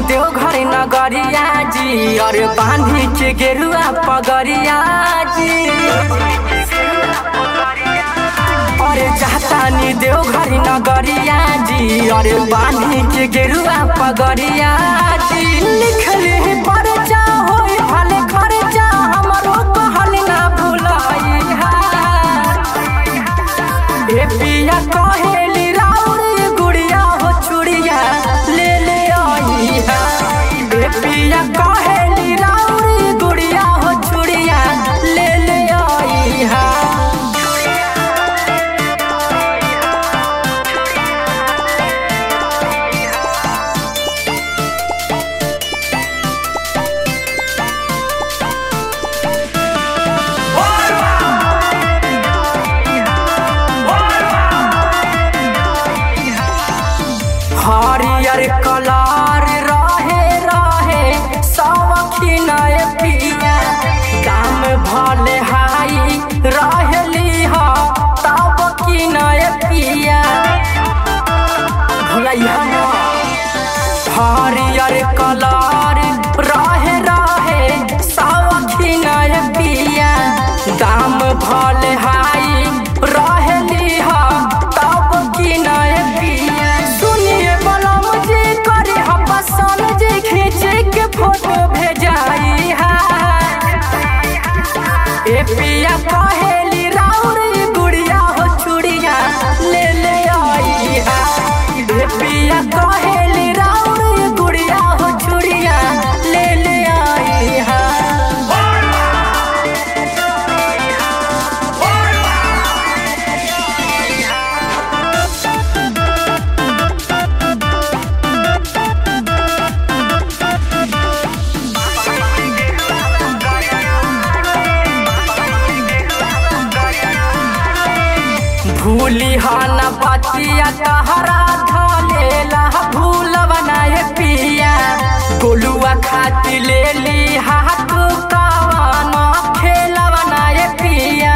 देवघर नगरिया जी और बांधी के गेरुआ पगरिया जी और जातानी देवघर नगरिया जी और बांधी के गेरुआ पगरिया जी लिखले परचा होई भले खर्चा हमरो कहल ना भुलाई ए पिया कहेली राउरी गुड़िया हो चुड़िया ले ले आई है ए पिया कहेली राउरी गुड़िया हो चुड़िया ले ले आई है हरियर कलर रहे रहे सवखिन पिया काम भले हाई रहली ह तब कि नय पिया भुलैया न। हरियर कलर रहे रहे सवखिन पिया दाम भले हाई रहली ह तब कि नय पिया सुनिए बलम जी करे हम पसंद जी खींचे के फोटो भेजाई है ए पिया कहेली राउरी गुड़िया हो चुड़िया ले ले आई है ए पिया कहेली राउरी गुड़िया हो चुड़िया ले ले आई है भूली हन बतिया तहरा धलेला भूल बनाए पिया गोलुआ खाती ले ली हाथ कवन खेल बनाए पिया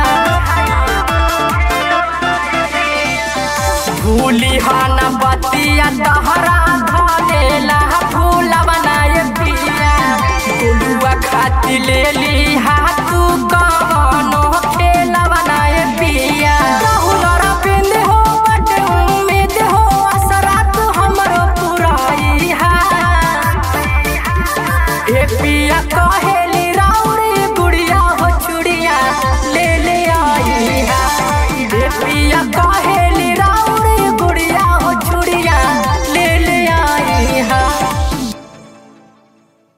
भूली हन बतिया तहरा धलेला भूल बनाए पिया गोलुआ खाती ले ली हाथ